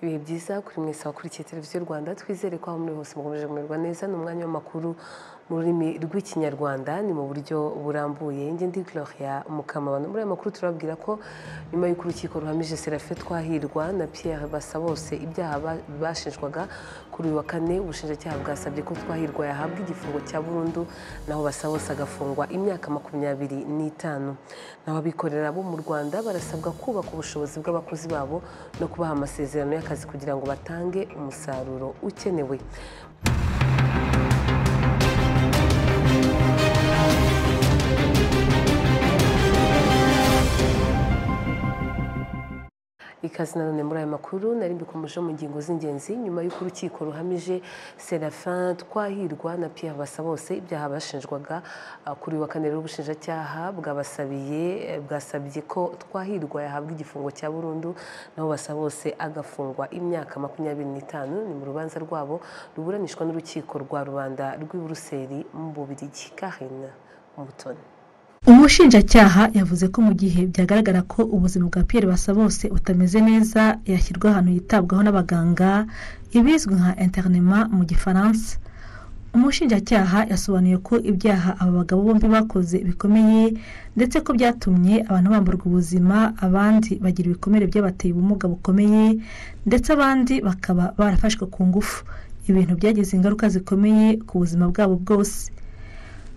ibihe byiza kuri mwese abakurikiye televiziyo rwanda twizere ko aho muri hose mukomeje kumererwa neza ni umwanya w'amakuru mu rurimi rw'ikinyarwanda ni mu buryo burambuye njye ndi gloria mukamabano muri aya makuru turababwira ko nyuma y'uko urukiko ruhamije serafe twahirwa na pierre basabose ibyaha ba- bashinjwaga kuri uyu wa kane ubushinjacyaha bwasabye ko twahirwa yahabwa igifungo cya burundu naho basabose agafungwa imyaka makumyabiri n'itanu naho abikorera bo mu rwanda barasabwa kubaka ubushobozi bw'abakozi babo no kubaha amasezerano y'akazi kugira ngo batange umusaruro ukenewe ikaze nanone muri aya makuru nari mbikomeje mu ngingo z'ingenzi nyuma y'uko urukiko ruhamije serafin twahirwa na pierre basabose ibyaha bashinjwaga ah, kuri uyu wa kane rero ubushinjacyaha bwabasabiye eh, bwasabye ko twahirwa yahabwa igifungo cya burundu naho basabose agafungwa imyaka makumyabiri n'itanu ni mu rubanza rwabo ruburanishwa n'urukiko rwa rubanda rw'i buruseli mu bubirigi karine umutoni umushinjacyaha yavuze ko mu gihe byagaragara ko ubuzima bwa pierre basabose butameze neza yashyirwa ahantu yitabwaho n'abaganga ibizwi nka interinema mu gifaransa umushinjacyaha yasobanuye ko ibyaha aba bagabo bombi bakoze bikomeye ndetse ko byatumye abantu bamburwa ubuzima abandi bagira ibikomere by'abateye ubumuga bukomeye ndetse abandi bakaba barafashwe ku ngufu ibintu byagize ingaruka zikomeye ku buzima bwabo bwose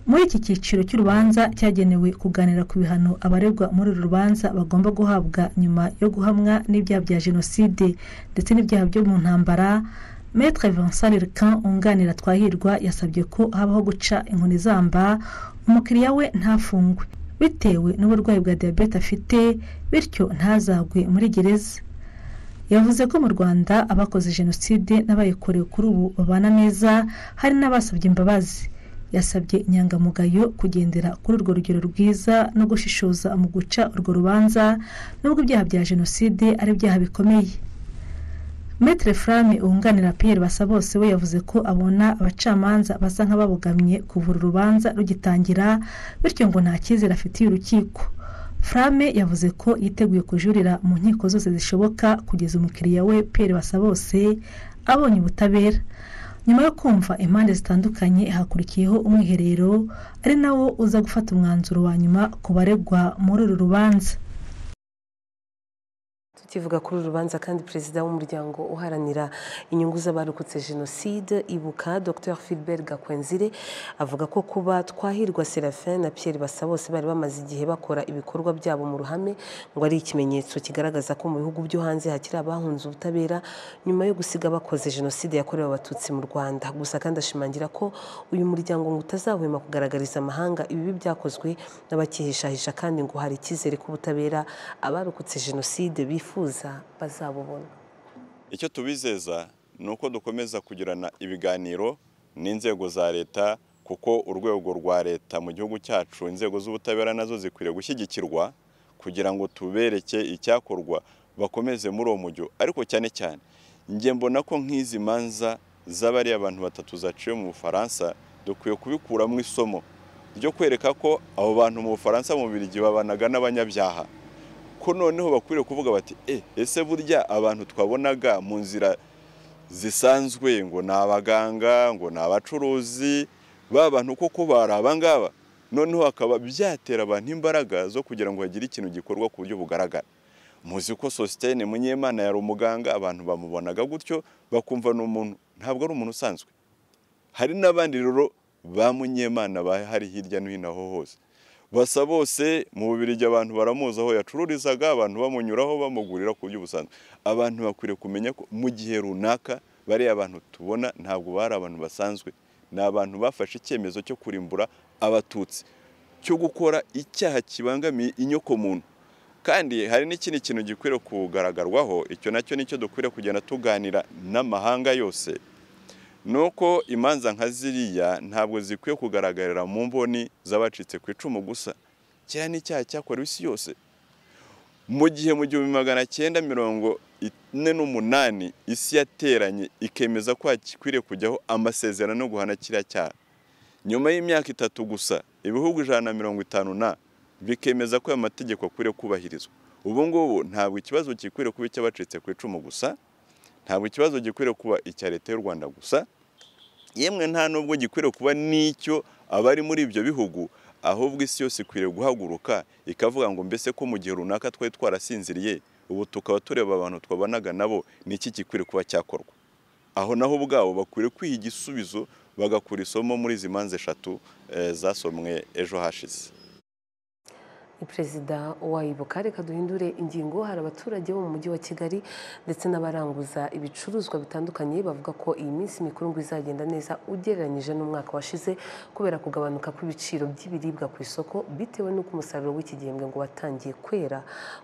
muri iki cyiciro cy'urubanza cyagenewe kuganira ku bihano abaregwa muri uru rubanza bagomba guhabwa nyuma yo guhamwa n'ibyaha bya jenoside ndetse n'ibyaha byo mu ntambara maître vincent rirkan unganira twahirwa yasabye ko habaho guca inkoni zamba umukiriya we ntafungwe bitewe n'uburwayi bwa diyabete afite bityo ntazagwe muri gereza yavuze ko mu rwanda abakoze jenoside n'abayikorewe kuri ubu babana neza hari n'abasabye imbabazi yasabye inyangamugayo kugendera kuri urwo rugero rwiza no gushishoza mu guca urwo rubanza nubwo ibyaha bya jenoside ari ibyaha bikomeye Maitre Frame wunganira Pierre Basabose we yavuze ko abona abacamanza basa nk'ababogamye kuvura urubanza rugitangira bityo ngo nta cyizere afitiye urukiko Frame yavuze ko yiteguye kujurira mu nkiko zose zishoboka kugeza umukiriya we Pierre Basabose abonye ubutabera nyuma yo kumva impande zitandukanye hakurikiyeho umwiherero ari nawo uza gufata umwanzuro wa nyuma ku baregwa muri uru rubanza tukivuga kuri uru rubanza kandi perezida w'umuryango uharanira inyungu z'abarokotse jenoside ibuka dr philbert gakwenzire avuga ko kuba twahirwa serafin na pierre basabose bari bamaze igihe bakora ibikorwa byabo mu ruhame ngo ari ikimenyetso kigaragaza ko mu bihugu byo hanze hakiri abahunze ubutabera nyuma yo gusiga bakoze jenoside yakorewe abatutsi mu rwanda gusa kandi ashimangira ko uyu muryango ngo utazahwema kugaragariza amahanga ibibi byakozwe n'abakihishahisha kandi ngo hari icyizere k'ubutabera abarokotse jenoside bifuza bazabubona icyo tubizeza ni uko dukomeza kugirana ibiganiro n'inzego za leta kuko urwego rwa leta mu gihugu cyacu inzego z'ubutabera nazo zikwiriye gushyigikirwa kugira ngo tubereke icyakorwa bakomeze muri uwo mujyo ariko cyane cyane njye mbona ko nk'izi manza z'abariya abantu batatu zaciwe mu bufaransa dukwiye kubikuramo isomo ryo kwereka ko abo bantu mu bufaransa mu birigi babanaga n'abanyabyaha ko noneho bakwiriye kuvuga bati e ese burya abantu twabonaga mu nzira zisanzwe ngo ni abaganga ngo ni abacuruzi ba bantu koko bari abangaba noneho hakaba byatera abantu imbaraga zo kugira ngo hagire ikintu gikorwa ku buryo bugaragara muzi ko sositene munyemana yari umuganga abantu bamubonaga gutyo bakumva ni umuntu ntabwo ari umuntu usanzwe hari n'abandi rero ba munyemana bahari hirya no hino aho hose basa bose mu bubirigi abantu baramuzi aho yacururizaga abantu bamunyuraho bamugurira ku buryo busanzwe abantu bakwiriye kumenya ko mu gihe runaka bariya abantu tubona ntabwo bari abantu basanzwe ni abantu bafashe icyemezo cyo kurimbura abatutsi cyo gukora icyaha kibangamiye inyokomuntu kandi hari n'ikindi kintu gikwiriye kugaragagarwaho icyo nacyo nicyo dukwiriye kugenda tuganira n'amahanga yose nuko imanza nka ziriya ntabwo zikwiye kugaragarira mu mboni z'abacitse ku icumu gusa kiriya ni icyaha cyakorewe isi yose mu gihe mu gihumbi magana cyenda mirongo ine n'umunani isi yateranye ikemeza ko hakwiriye kujyaho amasezerano yo guhana kiriya cyaha nyuma y'imyaka itatu gusa ibihugu ijana na mirongo itanu na bikemeza ko aya mategeko akwiriye kubahirizwa ubu ngubu ntabwo ikibazo gikwiriye kuba icy'abacitse ku icumu gusa ntabwo ikibazo gikwiriye kuba icya leta y'u rwanda gusa yemwe nta nubwo gikwiriye kuba n'icyo abari muri ibyo bihugu ahubwo isi yose ikwiriye guhaguruka ikavuga ngo mbese ko mu gihe runaka twari twarasinziriye ubu tukaba tureba abantu twabanaga nabo ni iki gikwiriye kuba cyakorwa aho naho ubwabo bakwiriye kwiha igisubizo bagakura isomo muri izi manza eshatu zasomwe ejo hashize perezida wayibuka reka duhindure ingingo hari abaturage bo mu mujyi wa kigali ndetse n'abaranguza ibicuruzwa bitandukanye bavuga ko iyi minsi mikuru ngo izagenda neza ugereranyije n'umwaka washize kubera kugabanuka kw'ibiciro by'ibiribwa ku isoko bitewe n'uko umusaruro w'iki gihembwe ngo watangiye kwera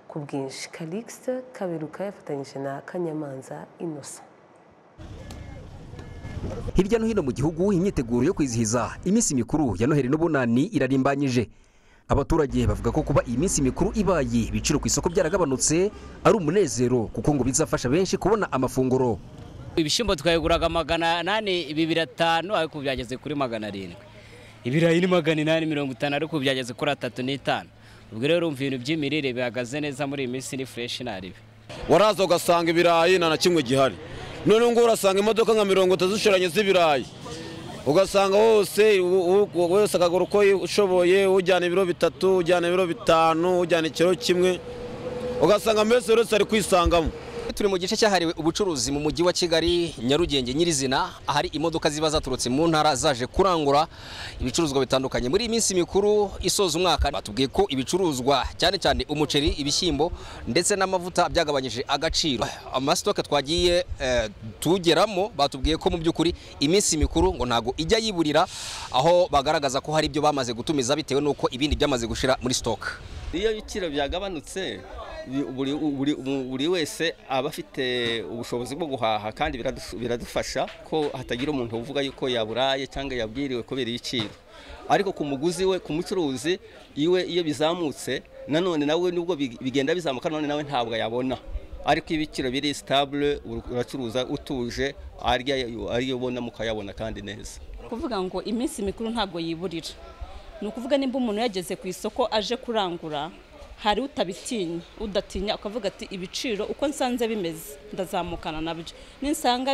ku bwinshi karikisite kaberuka yafatanyije na kanyamanza inosa hirya no hino mu gihugu imyiteguro yo kwizihiza iminsi mikuru ya noheli n'ubunani irarimbanyije abaturage bavuga ko kuba iyi minsi mikuru ibaye ibiciro ku isoko byaragabanutse ari umunezero kuko ngo bizafasha benshi kubona amafunguro ibishyimbo twayiguraga magana anane ibi biratanu ariko byageze kuri magana arindwi ibirayi ni magana inani mirongo itanu ariko byageze kuri atatu n'itanu ubwo rero urumva ibintu by'imirire bihagaze neza muri iyi minsi ni fureshi ntarebe waraza ugasanga ibirayi nta na kimwe gihari noneho ngo urasanga imodoka nka mirongo itatu zishoranye z'ibirayi ugasanga wose wese akagura uko ushoboye ujyana ibiro bitatu ujyana ibiro bitanu ujyana ikiro kimwe ugasanga mbese buri wese ari kwisangamo turi mu gice cyahariwe ubucuruzi mu mujyi wa kigali nyarugenge nyirizina ahari imodoka ziba zaturutse mu ntara zaje kurangura ibicuruzwa bitandukanye muri iyi minsi mikuru isoza umwaka batubwiye ko ibicuruzwa cyane cyane umuceri ibishyimbo ndetse n'amavuta byagabanyije agaciro amasitoke twagiye tugeramo batubwiye ko mu by'ukuri iminsi mikuru ngo ntabwo ijya yiburira aho bagaragaza ko hari ibyo bamaze gutumiza bitewe n'uko ibindi byamaze gushyira muri sitoke iyo ibiciro byagabanutse buri wese aba afite ubushobozi bwo guhaha kandi biradufasha ko hatagira umuntu uvuga yuko yaburaye cyangwa yabwiriwe kubera ibiciro ariko ku muguzi we ku mucuruzi iwe iyo bizamutse nanone nawe nubwo bigenda bizamuka nanone nawe ntabwo yabona ariko ibiciro biri sitabule uracuruza utuje ariyo ubona mukayabona kandi neza kuvuga ngo iminsi mikuru ntabwo yiburira ni ukuvuga nimba umuntu yageze ku isoko aje kurangura hari utabitinya udatinya ukavuga ati ibiciro uko nsanze bimeze ndazamukana nabyo ninsanga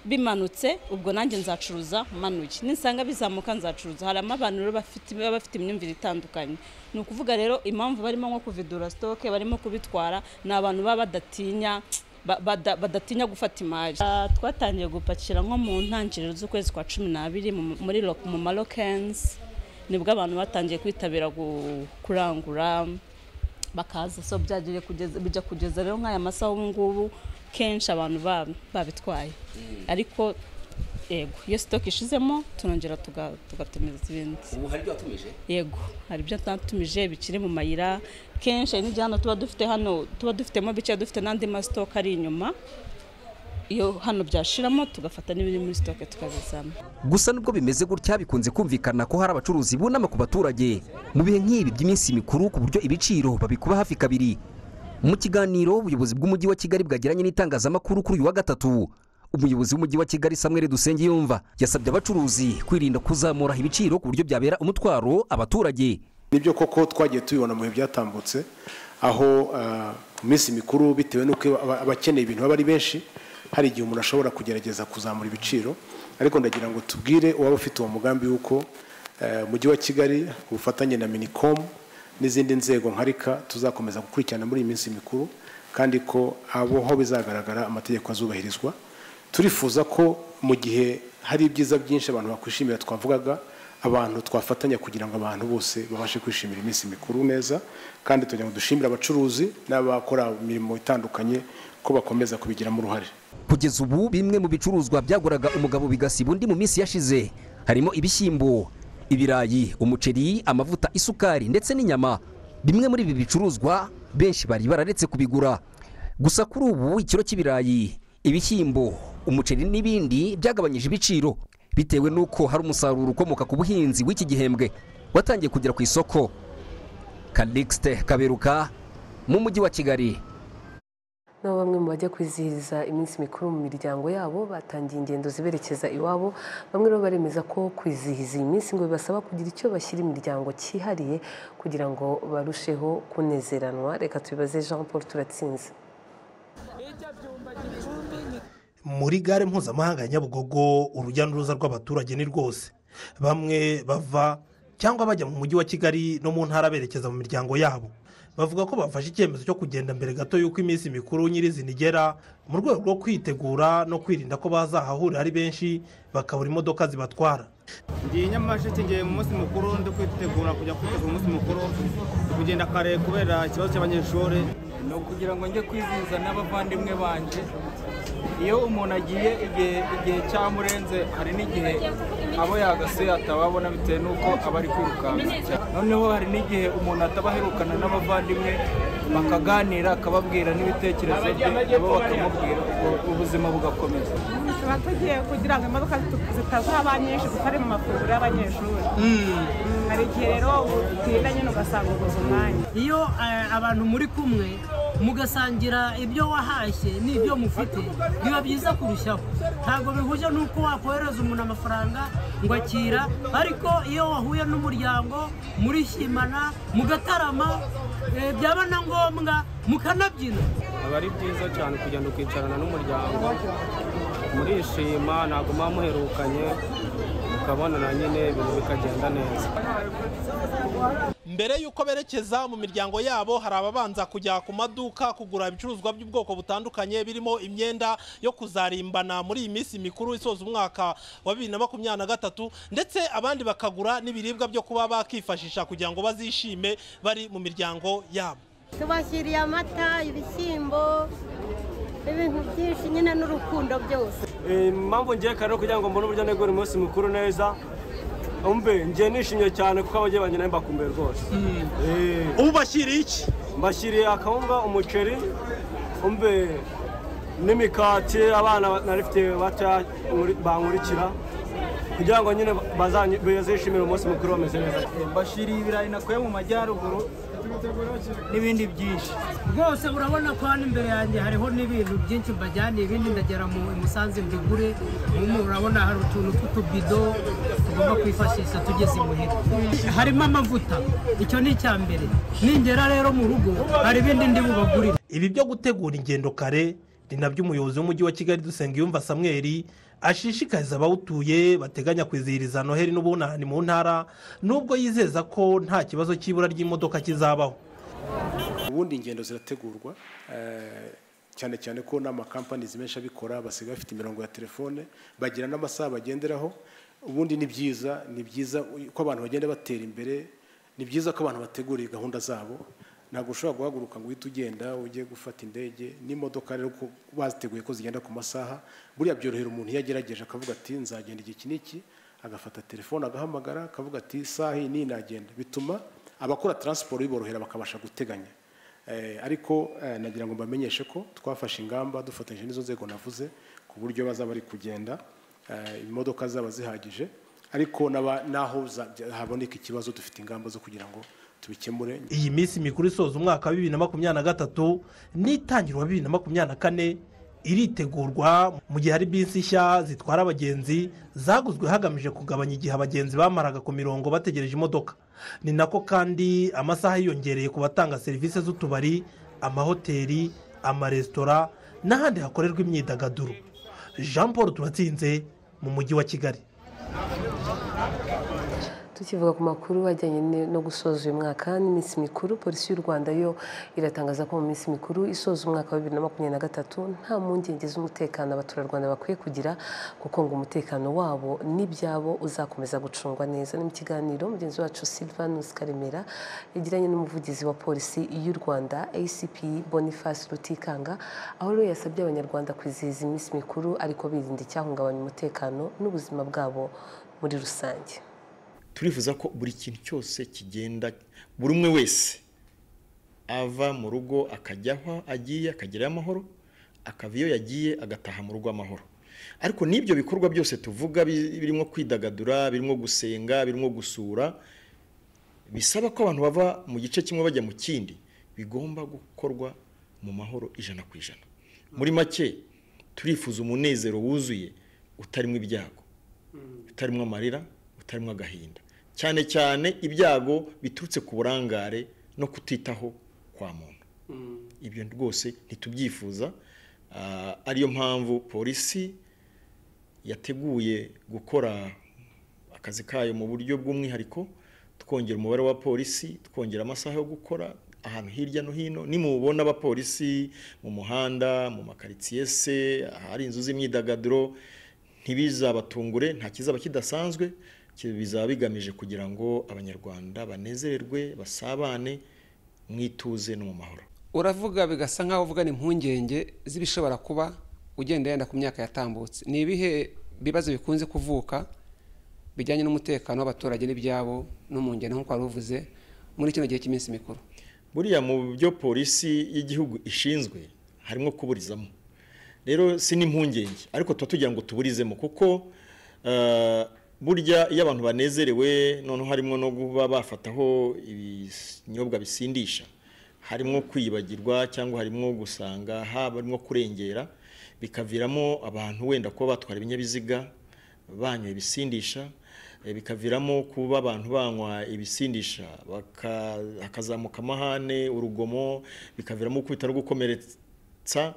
bimanutse ubwo nanjye nzacuruza manuye ninsanga bizamuka nzacuruza harimo abantu baba bafite imyumvire itandukanye ni ukuvuga rero impamvu barimo nko kuvidura sitoke barimo kubitwara ni abantu baba badatinya badatinya gufata imari twatangiye gupakira nko mu ntangiriro z'ukwezi kwa cumi n'abiri muri mu marokensi nibwo abantu batangiye kwitabira kurangura bakaza so bijya kugeza rero nk'aya masaha ubu ngubu kenshi abantu babitwaye ariko yego iyo sitoke ishizemo turongera tugatumiza ibindi ubu hari ibyo watumije yego hari ibyo atatumije bikiri mu mayira kenshi hari n'igihano tuba dufite hano tuba dufitemo bike dufite n'andi masitoke ari inyuma iyo hano byashiramo tugafata n'ibiri muri sitoke tukabizana gusa nubwo bimeze gutya bikunze kumvikana ko hari abacuruzi bunama ku baturage mu bihe nk'ibi by'iminsi mikuru ku buryo ibiciro babikuba hafi kabiri mu kiganiro ubuyobozi bw'umujyi wa kigali bwagiranye n'itangazamakuru kuri uyu wa gatatu umuyobozi w'umujyi wa kigali samweri dusenge yumva yasabye abacuruzi kwirinda kuzamura ibiciro ku buryo byabera umutwaro abaturage nibyo koko twagiye tubibona mu bihe byatambutse aho mu minsi mikuru bitewe n'uko abakeneye ibintu baba ari benshi hari igihe umuntu ashobora kugerageza kuzamura ibiciro ariko ndagira ngo tubwire uwaba ufite uwo mugambi w'uko umujyi wa kigali ku bufatanye na minikomu n'izindi nzego nkarika tuzakomeza gukurikirana muri iyi minsi mikuru kandi ko aho bizagaragara amategeko azubahirizwa turifuza ko mu gihe hari ibyiza byinshi abantu bakwishimira twavugaga abantu twafatanya kugira ngo abantu bose babashe kwishimira iminsi mikuru neza kandi tugira ngo dushimire abacuruzi n'abakora imirimo itandukanye ko bakomeza kubigiramo uruhare kugeza ubu bimwe mu bicuruzwa byaguraga umugabo bigasiba undi mu minsi yashize harimo ibishyimbo ibirayi umuceri amavuta isukari ndetse n'inyama bimwe muri ibi bicuruzwa benshi bari bararetse kubigura gusa kuri ubu ikiro cy'ibirayi ibishyimbo umuceri n'ibindi byagabanyije ibiciro bitewe n'uko hari umusaruro ukomoka ku buhinzi w'iki gihembwe watangiye kugera ku isoko kalixite kaberuka mu mujyi wa kigali nabo bamwe mu bajya kwizihiza iminsi mikuru mu miryango yabo batangiye ingendo ziberekeza iwabo bamwe rero baremeza ko kwizihiza iyi minsi ngo bibasaba kugira icyo bashyira imiryango cyihariye kugira ngo barusheho kunezeranwa reka tubibaze jean paul turatsinze muri gare mpuzamahanga ya nyabugogo urujya n'uruza rw'abaturage ni rwose bamwe bava cyangwa bajya mu mujyi wa kigali no mu ntara berekeza mu miryango yabo bavuga ko bafashe icyemezo cyo kugenda mbere gato y'uko iminsi mikuru nyirizina igera mu rwego rwo kwitegura no kwirinda ko bazahahurira ari benshi bakabura imodoka zibatwara ngiye nyamasheke ngiye mu munsi mukuru ndi kwitegura kujya kwitegura umunsi mukuru kugenda kare kubera ikibazo cy'abanyeshuri ni ukugira ngo njye kwizihiza n'abavandimwe banjye iyo umuntu agiye igihe cyamurenze hari n'igihe abo yagasuye atababona bitewe n'uko aba ari kwirukanka noneho hari n'igihe umuntu atabaherukana n'abavandimwe bakaganira akababwira n'ibitekerezo bye nabo bakamubwira ubuzima bugakomeza tuba tugiye kugira ngo imodoka zitazaba nyinshi zitari mu mafunguro y'abanyeshuri hari igihe rero utinda nyine ugasanga uguze umwanya iyo abantu muri kumwe mugasangira ibyo wahashye n'ibyo mufite biba byiza kurushaho ntabwo bihuje n'uko wakohereza umuntu amafaranga ngo akira ariko iyo wahuye n'umuryango murishimana mugatarama byaba na ngombwa mukanabyina aba ari byiza cyane kugenda ukicarana n'umuryango murishima ntabwo muba muherukanye mukabonana nyine ibintu bikagenda neza mbere y'uko berekeza mu miryango yabo hari ababanza kujya ku maduka kugura ibicuruzwa by'ubwoko butandukanye birimo imyenda yo kuzarimbana muri iyi minsi mikuru isoza umwaka wa bibiri na makumyabiri na gatatu ndetse abandi bakagura n'ibiribwa byo kuba bakifashisha kugira ngo bazishime bari mu miryango yabo tubashyiriye amata ibishyimbo ibintu byinshi nyine n'urukundo byose impamvu ngiye kare kugira ngo mbone uburyo negura umunsi mukuru neza umbe ngiye nishimye cyane kuko ababyeyi banjye nawe bakumbuye rwose ubashyiriye iki mbashyiriye akawunga umuceri umbe n'imikati abana narifite bata bankurikira kugira ngo nyine bazishimire umunsi mukuru bameze neza mbashyiriye ibirayi nakuye mu majyaruguru n'ibindi byinshi rwose urabona ko hano imbere yanjye hariho n'ibintu byinshi mbajyaniye ibindi ndagera mu musanze mbigure urabona hari utuntu tw'utubido tugomba kwifashisha tugeze imuhira harimo amavuta icyo ni icya mbere ningera rero mu rugo hari ibindi ndi bubagurire ibi byo gutegura ingendo kare ni nabyo umuyobozi w'umujyi wa kigali dusenga yumva samweri ashishikariza abawutuye bateganya kwizihiriza noheli n'ubunani mu ntara nubwo yizeza ko nta kibazo cy'ibura ry'imodoka kizabaho ubundi ingendo zirategurwa cyane cyane ko n'amakampani menshi abikora basigaye bafite imirongo ya telefone bagira n'amasaha bagenderaho ubundi ni byiza ni byiza ko abantu bagenda batera imbere ni byiza ko abantu bateguriye gahunda zabo ntabwo ushobora guhaguruka ngo uhite ugenda ujye gufata indege n'imodoka rero ko baziteguye ko zigenda ku masaha buriya byorohera umuntu iyo agerageje akavuga ati nzagenda igihe iki n'iki agafata telefone agahamagara akavuga ati isaha iyi n'iyi nagenda bituma abakora taransiporo biborohera bakabasha guteganya ariko nagira ngo mbamenyeshe ko twafashe ingamba dufatanyije n'izo nzego navuze ku buryo bazaba bari kugenda imodoka zaba zihagije ariko n'aho haboneka ikibazo dufite ingamba zo kugira ngo tubikemure iyi minsi mikuru isoza umwaka wa bibiri na makumyabiri na gatatu n'itangirwa bibiri na makumyabiri na kane iritegurwa mu gihe hari bisi nshya zitwara abagenzi zaguzwe hagamijwe kugabanya igihe abagenzi bamaraga ku mirongo bategereje imodoka ni nako kandi amasaha yiyongereye ku batanga serivisi z'utubari amahoteli amaresitora n'ahandi hakorerwa imyidagaduro jean paul turatsinze mu mujyi wa kigali tukivuga ku makuru ajyanye no gusoza uyu mwaka n'iminsi mikuru polisi y'u rwanda yo iratangaza ko mu minsi mikuru isoza umwaka wa bibiri na makumyabiri na gatatu nta mpungenge z'umutekano abaturarwanda bakwiye kugira kuko ngo umutekano wabo n'ibyabo uzakomeza gucungwa neza ni mu kiganiro mugenzi wacu silvanus karemera yagiranye n'umuvugizi wa polisi y'u rwanda acp boniface rutikanga aho rero yasabye abanyarwanda kwizihiza iminsi mikuru ariko birinda icyahungabanya umutekano n'ubuzima bwabo muri rusange turifuza ko buri kintu cyose kigenda buri umwe wese ava mu rugo akajya aho agiye akagerayo amahoro akava iyo yagiye agataha mu rugo amahoro ariko n'ibyo bikorwa byose tuvuga birimo kwidagadura birimo gusenga birimo gusura bisaba ko abantu bava mu gice kimwe bajya mu kindi bigomba gukorwa mu mahoro ijana ku ijana muri make turifuza umunezero wuzuye utarimo ibyago utarimo amarira utarimo agahinda cyane cyane ibyago biturutse ku burangare no kutitaho kwa muntu ibyo rwose ntitubyifuza ariyo mpamvu polisi yateguye gukora akazi kayo mu buryo bw'umwihariko twongera umubare wa polisi twongera amasaha yo gukora ahantu hirya no hino nimubona abapolisi mu muhanda mu makaritsiye se ahari inzu z'imyidagaduro ntibizabatungure nta kizaba kidasanzwe bizaba bigamije kugira ngo abanyarwanda banezererwe basabane mu ituze no mu mahoro uravuga bigasa nk'aho uvuga ni impungenge z'ibishobora kuba ugenda yenda ku myaka yatambutse ni ibihe bibazo bikunze kuvuka bijyanye n'umutekano w'abaturage n'ibyabo no mu ngendo nk'uko wari uvuze muri kino gihe cy'iminsi mikuru buriya mu byo polisi y'igihugu ishinzwe harimo kuburizamo rero si n'impungenge ariko tuba tugira ngo tuburizemo kuko burya iyo abantu banezerewe noneho harimo no kuba bafataho ibinyobwa bisindisha harimo kwibagirwa cyangwa harimo gusanga haba harimo kurengera bikaviramo abantu wenda kuba batwara ibinyabiziga banywa ibisindisha bikaviramo kuba abantu banywa ibisindisha hakazamuka amahane urugomo bikaviramo gukubita no gukomeretsa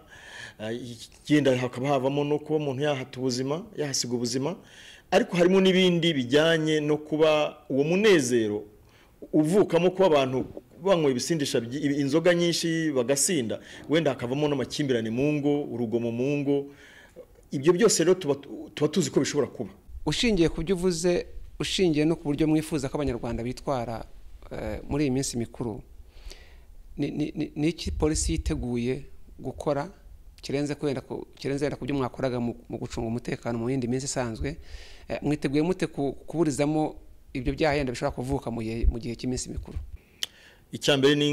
igenda hakaba havamo no kuba umuntu yahata ubuzima yahasiga ubuzima ariko harimo n'ibindi bijyanye no kuba uwo munezero uvukamo kuba abantu banywa ibisindisha inzoga nyinshi bagasinda wenda hakavamo n'amakimbirane mu ngo urugomo mu ngo ibyo byose rero tuba tuzi ko bishobora kuba ushingiye ku byo uvuze ushingiye no ku buryo mwifuza ko abanyarwanda bitwara muri iyi minsi mikuru ni iki polisi yiteguye gukora kirenze wenda ku byo mwakoraga mu gucunga umutekano mu yindi minsi isanzwe mwiteguye mute kuburizamo ibyo byaha yenda bishobora kuvuka mu gihe cy'iminsi mikuru icyambere ni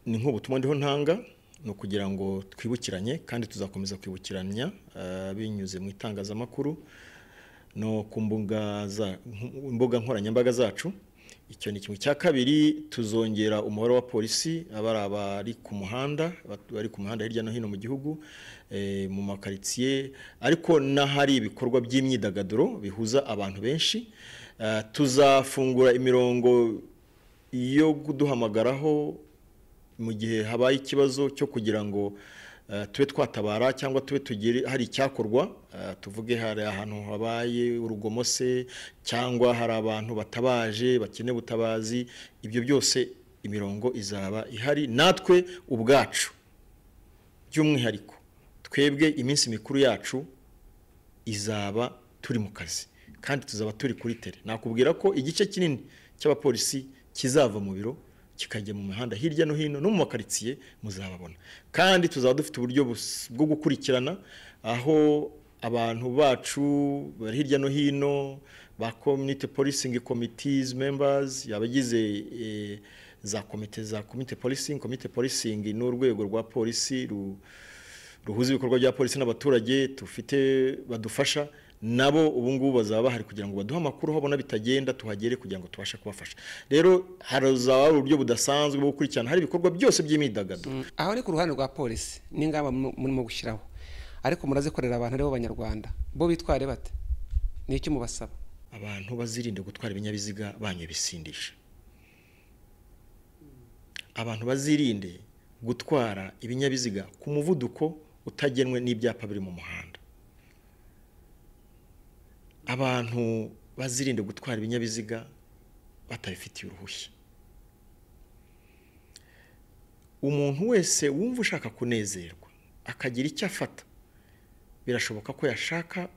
nk'ubutumwa ndiho ntanga ni ukugira ngo twibukiranye kandi tuzakomeza kwibukiranya binyuze mu itangazamakuru no ku mbuga nkoranyambaga zacu icyo ni kimwe cya kabiri tuzongera umubare wa polisi aba ari abari ku muhanda bari ku muhanda hirya no hino mu gihugu mu makaritsiye ariko n'ahari ibikorwa by'imyidagaduro bihuza abantu benshi tuzafungura imirongo iyo kuduhamagaraho mu gihe habaye ikibazo cyo kugira ngo tube twatabara cyangwa tube tugire hari icyakorwa tuvuge hari ahantu habaye urugomo se cyangwa hari abantu batabaje bakeneye ubutabazi ibyo byose imirongo izaba ihari natwe ubwacu by'umwihariko twebwe iminsi mikuru yacu izaba turi mu kazi kandi tuzaba turi kuri tere nakubwira ko igice kinini cy'abapolisi kizava mu biro kikajya mu mihanda hirya no hino no mu makaritsiye muzababona kandi tuzaba dufite uburyo bwo gukurikirana aho abantu bacu bari hirya no hino ba community policing committees members abagize za komite za community policing community policing ni urwego rwa polisi ruhuza ibikorwa bya polisi n'abaturage tufite badufasha nabo ubu ngubu bazaba bahari kugira ngo baduhe amakuru aho babona bitagenda tuhagere kugira ngo tubashe kubafasha rero harazaba hari uburyo budasanzwe bwo gukurikirana hari ibikorwa byose by'imyidagaduro aho ni ku ruhande rwa polisi n'ingamba murimo gushyiraho ariko murazikorera abantu aribo banyarwanda bo bitware bate ni icyo mubasaba abantu bazirinde gutwara ibinyabiziga banywa ibisindisha abantu bazirinde gutwara ibinyabiziga ku muvuduko utagenwe n'ibyapa biri mu muhanda abantu bazirinde gutwara ibinyabiziga batabifitiye uruhushya umuntu wese wumva ushaka kunezerwa akagira icyo afata birashoboka ko yashaka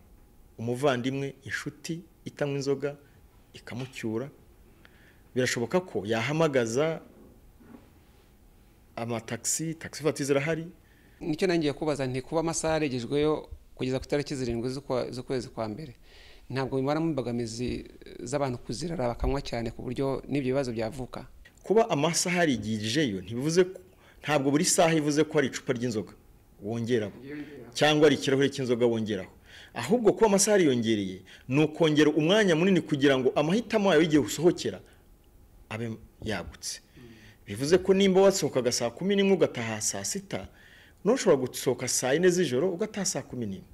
umuvandimwe inshuti itanywa inzoga ikamucyura birashoboka ko yahamagaza amatagisi tagisi fati zirahari nicyo nangiye kubaza ntikuba amasaha yarigejweyo kugeza ku itariki zirindwi z'ukwezi kwa mbere ntabwo bimaramo imbogamizi z'abantu kuzirara bakanywa cyane ku buryo n'ibyo bibazo byavuka kuba amasaha yarigijeyo ntibivuze ntabwo buri saha ivuze ko hari icupa ry'inzoga wongeraho cyangwa ari ikirahure cy'inzoga wongeraho ahubwo kuba amasaha yariyongereye ni ukongera umwanya munini kugira ngo amahitamo yawe y'igihe usohokera abe yagutse bivuze ko nimba wasohokaga saa kumi n'imwe ugataha saa sita ntushobora gusohoka saa yine z'ijoro ugataha saa kumi n'imwe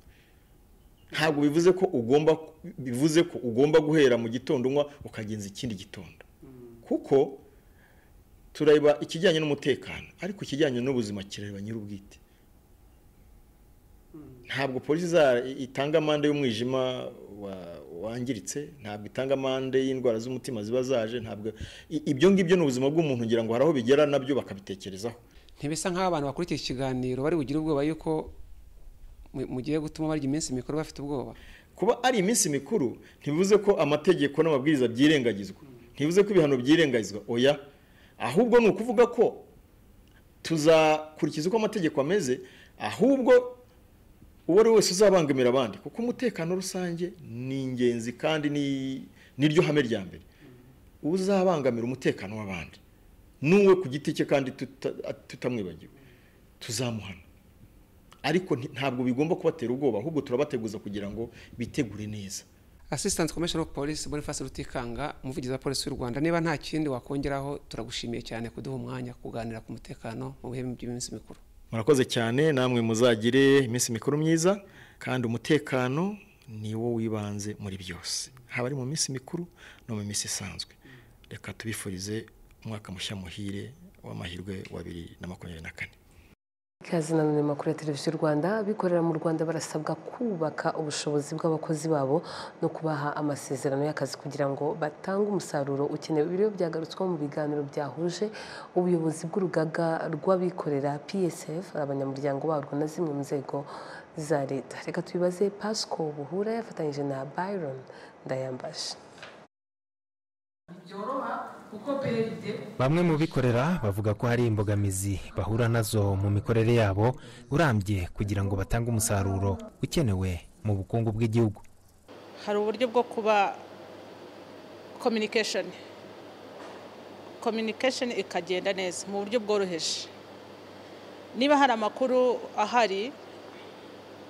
ntabwo bivuze ko ugomba bivuze ko ugomba guhera mu gitondo unywa ukagenza ikindi gitondo kuko tureba ikijyanye n'umutekano ariko ikijyanye n'ubuzima kireba nyir'ubwite ntabwo polisi itanga amande y'umwijima wa- wangiritse ntabwo itanga amande y'indwara z'umutima ziba zaje ntabwo i- ibyo ngibyo ni ubuzima bw'umuntu ngira ngo hari aho bigera nabyo bakabitekerezaho ntibisa nk'aho abantu bakurikiye iki kiganiro bari bugire ubwoba yuko mu- mugiye gutuma barya iminsi mikuru bafite ubwoba kuba ari iminsi mikuru ntibivuze ko amategeko n'amabwiriza byirengagizwa ntibivuze ko ibihano byirengagizwa oya ahubwo ni ukuvuga ko tuzakurikiza uko amategeko ameze ahubwo uwo ari we wese uzabangamira abandi kuko umutekano rusange ni ingenzi kandi ni- niryo hame rya mbere uzabangamira umutekano w'abandi n'uwe ku giti cye kandi tuta- tutamwibagiwe tuzamuhana ariko nti- ntabwo bigomba kubatera ubwoba ahubwo turabateguza kugira ngo bitegure neza assistant commissioner of police boniface rutikanga umuvugizi wa polisi y'u rwanda niba nta kindi wakongeraho turagushimiye cyane kuduha umwanya kuganira ku mutekano mu bihe by'iminsi mikuru murakoze cyane namwe muzagire iminsi mikuru myiza kandi umutekano ni wo w'ibanze muri byose haba ari mu minsi mikuru no mu minsi isanzwe reka tubifurize umwaka mushya muhire w'amahirwe wa bibiri na makumyabiri na kane Ikaze na none makuru ya televiziyo Rwanda abikorera mu Rwanda barasabwa kubaka ubushobozi bw'abakozi babo no kubaha amasezerano y'akazi kugira ngo batange umusaruro ukenewe ibiro byagarutswa mu biganiro byahuje ubuyobozi bw'urugaga rw'abikorera PSF abanyamuryango barwo na zimwe mu nzego za leta reka tubibaze Pasco Buhura yafatanyije na Byron Ndayambaje Bamwe mu bikorera bavuga ko hari imbogamizi bahura nazo mu mikorere yabo urambye kugira ngo batange umusaruro ukenewe mu bukungu bw'igihugu hari uburyo bwo kuba communication communication ikagenda neza mu buryo bworoheje niba hari amakuru ahari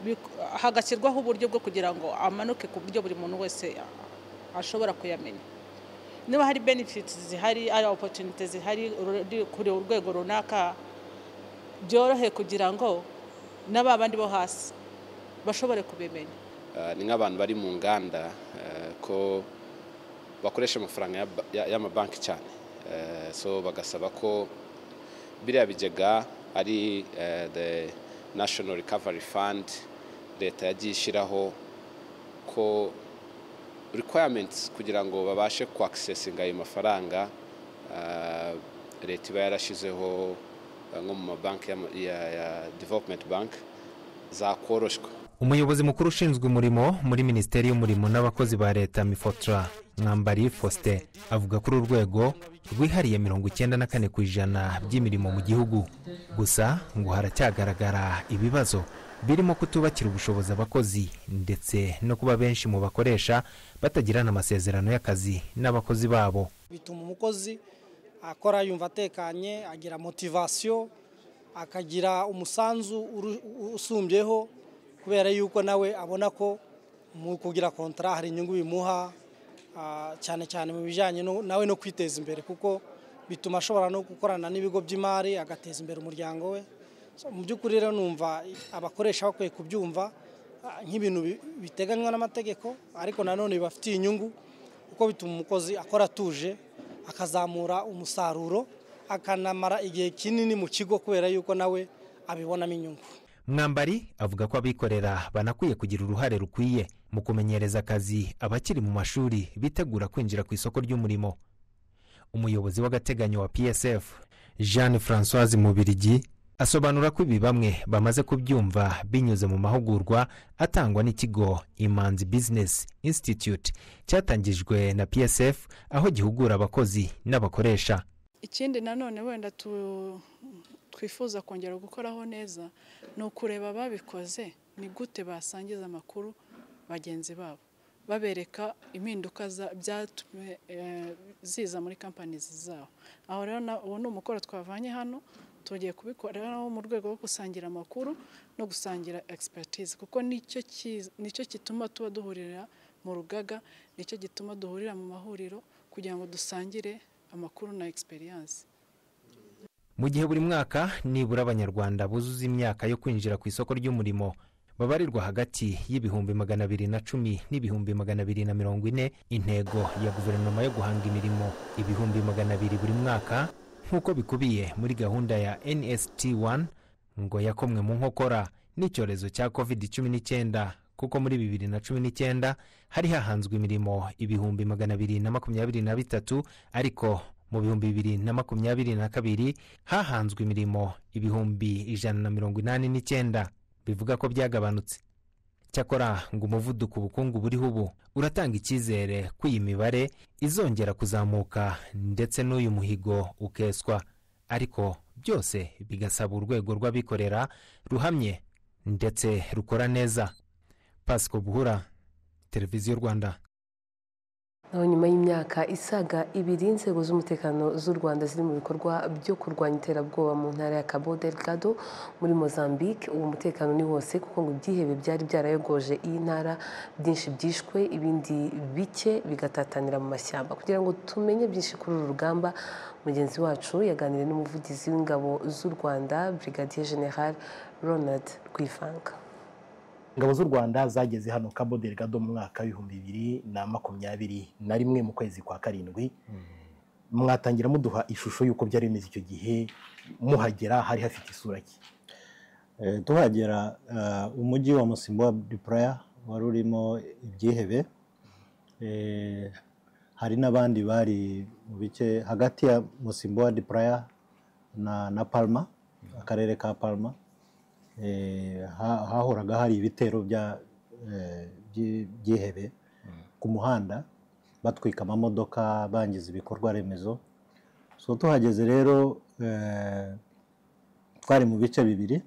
bik- hagashyirwaho uburyo bwo kugira ngo amanuke ku buryo buri muntu wese a- ashobora kuyamenya niba hari benefits zihari ari opportunity zihari uri kuri urwego runaka byorohe kugira ngo n'aba bandi bo hasi bashobore kubimenya Ah, ni nk'abantu bari mu nganda eh, ko bakoresha amafaranga y'aba- ya- y'amabanki cyane Eh, so bagasaba ko biriya bigega ari eh, the national recovery fund leta yagiye ishyiraho ko requirements kugira ngo babashe kwakisesinga ayo mafaranga ah, leta iba yarashyizeho eh, nko mu mabanki y'ama- ya ya development bank zakoroshwa umuyobozi mukuru ushinzwe umurimo muri minisiteri y'umurimo n'abakozi ba leta mifotra mwambari faustin avuga ko uru rwego rwihariye mirongo icyenda na kane ku ijana by'imirimo mu gihugu gusa ngo haracyagaragara ibibazo birimo kutubakira ubushobozi abakozi ndetse no kuba benshi mu bakoresha batagirana amasezerano y'akazi n'abakozi babo bituma umukozi akora yumva atekanye agira motivasiyo akagira umusanzu uru- usumbyeho kubera yuko nawe abona ko mu kugira kontara hari inyungu bimuha ah, cyane cyane mu bijyanye no- nawe no kwiteza imbere kuko bituma ashobora no gukorana n'ibigo by'imari agateza imbere umuryango we So, mu by'ukuri rero numva abakoresha bakwiye kubyumva ah, nk'ibintu bi- biteganywa n'amategeko ariko nanone bibafitiye inyungu kuko bituma umukozi akora atuje akazamura umusaruro akanamara igihe kinini mu kigo kubera yuko nawe abibonamo inyungu mwambari avuga ko abikorera banakwiye kugira uruhare rukwiye mu kumenyereza akazi abakiri mu mashuri bitegura kwinjira ku isoko ry'umurimo umuyobozi w'agateganyo wa psf jeanne francoise mubirigi asobanura ko ibi bamwe bamaze kubyumva binyuze mu mahugurwa atangwa n'ikigo imanzi business institute cyatangijwe na psf aho gihugura abakozi n'abakoresha ikindi nanone wenda tu- twifuza kongera gukoraho neza ni ukureba ababikoze ni gute basangiza amakuru bagenzi babo babereka impinduka za- byatumye eh, ziza muri kampanizi zabo aho rero na- uwo ni umukoro twavanye hano tugiye kubikoreraho mu rwego rwo gusangira amakuru no gusangira expertise kuko nicyo kiz- nicyo gituma tuba duhurira mu rugaga nicyo gituma duhurira mu mahuriro kugira ngo dusangire amakuru na experience mu gihe buri mwaka nibura abanyarwanda buzuza imyaka yo kwinjira ku isoko ry'umurimo babarirwa hagati y'ibihumbi magana abiri na cumi n'ibihumbi magana abiri na mirongo ine intego ya guverinoma yo guhanga imirimo ibihumbi magana abiri buri mwaka nk'uko bikubiye muri gahunda ya nst 1 ngo yakomwe mu nkokora n'icyorezo cya covid cumi n'icyenda kuko muri bibiri na cumi n'icyenda hari hahanzwe imirimo ibihumbi magana abiri na makumyabiri na bitatu ariko mu bihumbi bibiri na makumyabiri na kabiri hahanzwe imirimo ibihumbi ijana na mirongo inani n'icyenda bivuga ko byagabanutse cyakora ngo umuvuduko ubukungu buriho ubu uratanga icyizere ko iyi mibare izongera kuzamuka ndetse n'uyu muhigo ukeswa ariko byose bigasaba urwego rw'abikorera ruhamye ndetse rukora neza pasiko buhura televiziyo rwanda naho nyuma y'imyaka isaga ibiri inzego z'umutekano z'u rwanda ziri mu bikorwa byo kurwanya iterabwoba mu ntara ya cabo delgado muri mozambique uwo mutekano ni wose kuko ngo ibyihebe byari byarayogoje iyi ntara byinshi byishwe ibindi bike bigatatanira mu mashyamba kugira ngo tumenye byinshi kuri uru rugamba mugenzi wacu yaganiriye n'umuvugizi w'ingabo z'u rwanda brigadier general ronald rwivanka ingabo z'u rwanda zageze hano cabo delgado mu mwaka w'ibihumbi bibiri na makumyabiri na rimwe mu kwezi kwa karindwi mwatangira muduha ishusho y'uko byari bimeze icyo gihe muhagera hari hafite isura ki tuhagera umujyi wa musimbo wa dupuraya wari urimo ibyihebe hari n'abandi bari mu bice hagati ya musimbo wa dupuraya na palma akarere ka palma hahoraga hari ibitero by'ihebe ku muhanda batwika amamodoka bangiza ibikorwa remezo so tuhageze rero twari mu bice bibiri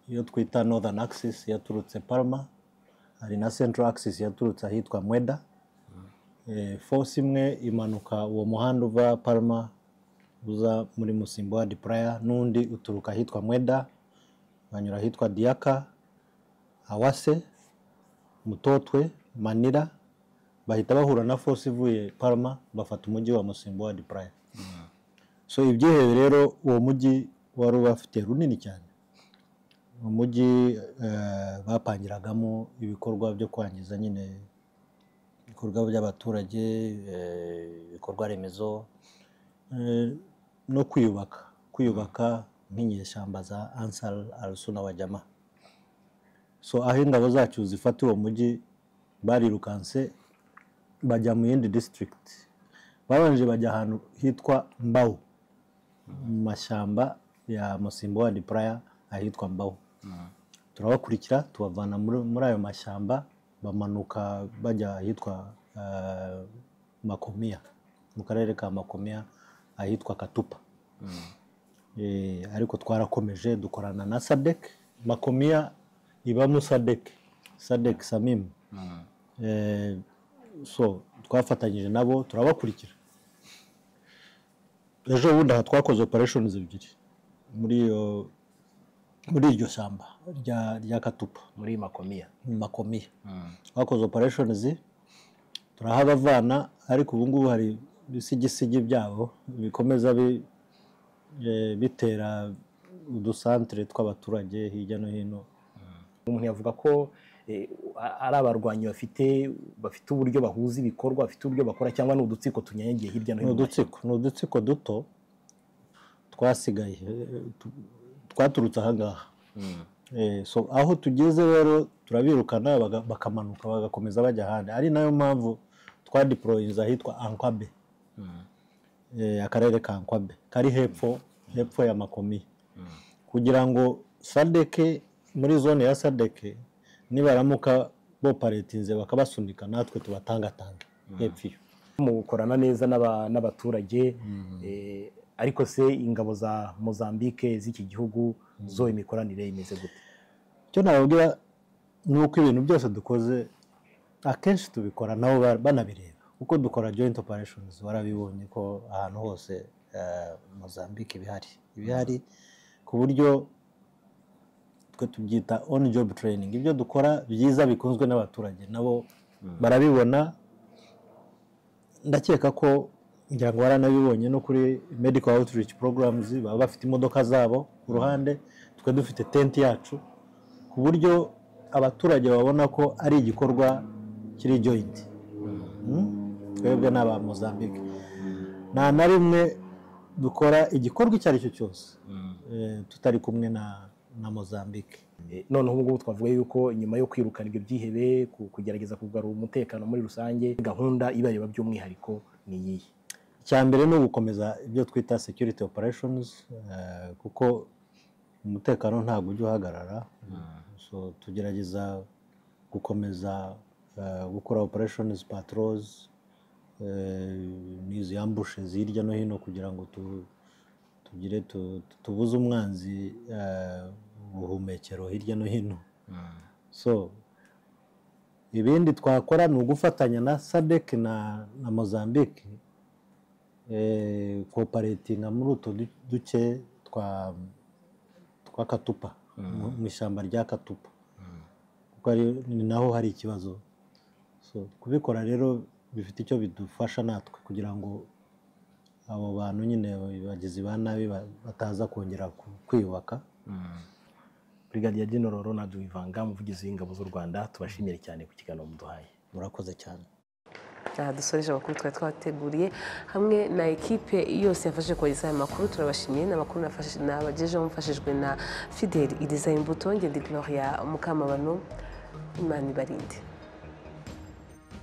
iyo twita northern axis yaturutse parma hari na central axis yaturutse ahitwa mweda force imwe imanuka uwo muhanda uva parma uza muri musimbo wa dipuraya n'undi uturuka ahitwa mweda banyura ahitwa diyaka awase mutotwe manira bahita bahura na force ivuye parma bafata umujyi wa musimbo wa dipuraya so ibyihebe rero uwo mujyi wari ubafite runini cyane umujyi bapangiragamo ibikorwa byo kwangiza nyine ibikorwa by'abaturage ibikorwa remezo no kwiyubaka kwiyubaka nk'inyeshyamba za ansari arusuna wa jama so aho ingabo zacu zifata uwo mujyi barirukanse bajya mu yindi disitirigiti babanje bajya ahantu hitwa mbawu mu mashyamba ya musimbo wa dipuraya ahitwa mbawu turabakurikira tubavana muri ayo mashyamba bamanuka bajya ahitwa makomiya mu karere ka makomiya ahitwa katupa ariko twarakomeje dukorana na sadek makomiya ibamo sadek sadek samimu so twafatanyije nabo turabakurikira ejo bundi aha twakoze opereshoni ebyiri muri iryo shyamba rya katupa muri makomiya makomiya twakoze opereshoni turahabavana ariko ubu ngubu hari ibisigisigi byabo bikomeza bitera udusantere tw'abaturage hirya no hino umuntu yavuga ko ari abarwanyi bafite bafite uburyo bahuza ibikorwa bafite uburyo bakora cyangwa ni udutsiko tunyanyagiye hirya no hino ni udutsiko duto twasigaye twaturutse ahangaha aho tugeze rero turabirukana bakamanuka bagakomeza bajya ahandi ari nayo mpamvu twadiporoyinze ahitwa ankabe akarere ka nkwabe kari hepfo hepfo ya makomi kugira ngo sadeke muri zone ya sadeke nibaramuka boparetinze bakabasunika natwe tubatangatange hepfo iyo mukorana neza n'abaturage ariko se ingabo za mozambique z'iki gihugu zo imikoranire imeze gute icyo nababwira ni uko ibintu byose dukoze akenshi tubikora nabo banabireba kuko dukora joint operations warabibonye ko ahantu hose mozambique ibihari ibihari ku buryo twe tubyita on job training ibyo dukora byiza bikunzwe n'abaturage nabo barabibona ndakeka ko ngira ngo waranabibonye no kuri medical outreach programs baba bafite imodoka zabo ku ruhande twe dufite tenti yacu ku buryo abaturage babona ko ari igikorwa kiri joint twebwe ni aba mozambique nta na rimwe dukora igikorwa icyo ari cyo cyose tutari kumwe na mozambique noneho ubu ngubu twavuga yuko nyuma yo kwirukana ibyo byihebe ku- kugerageza kugarura umutekano muri rusange gahunda ibareba by'umwihariko ni iyihe icya mbere ni ugukomeza ibyo twita security operations eh, kuko umutekano ntabwo ujya uhagarara so tugerageza gukomeza eh, gukora operations patrols eh, n'izi ambushes hirya no hino kugira ngo tu- tugire tu- tu- tubuze umwanzi eh, ubuhumekero hirya no hino so ibindi twakora ni ugufatanya na sadek na, na mozambique eh, cooperatinga muri utwo du- duce twa twa katupa mu- mu ishyamba rya katupa kuko ari- ni naho hari ikibazo so kubikora rero bifite icyo bidufasha natwe kugira ngo abo bantu nyine bagizi ba nabi ba- bataza kongera ku- kwiyubaka brigadier general ronald wivanga umuvugizi w'ingabo z'u rwanda tubashimire cyane ku kiganiro muduhaye murakoze cyane aha dusoreje amakuru twari twabateguriye hamwe na ekipe yose yafashe kohereza aya makuru turabashimiye ni amakuru nafashe- nabagejeho mufashijwe na fideli iriza imbuto ngende gloria mukamabano imana ibarinde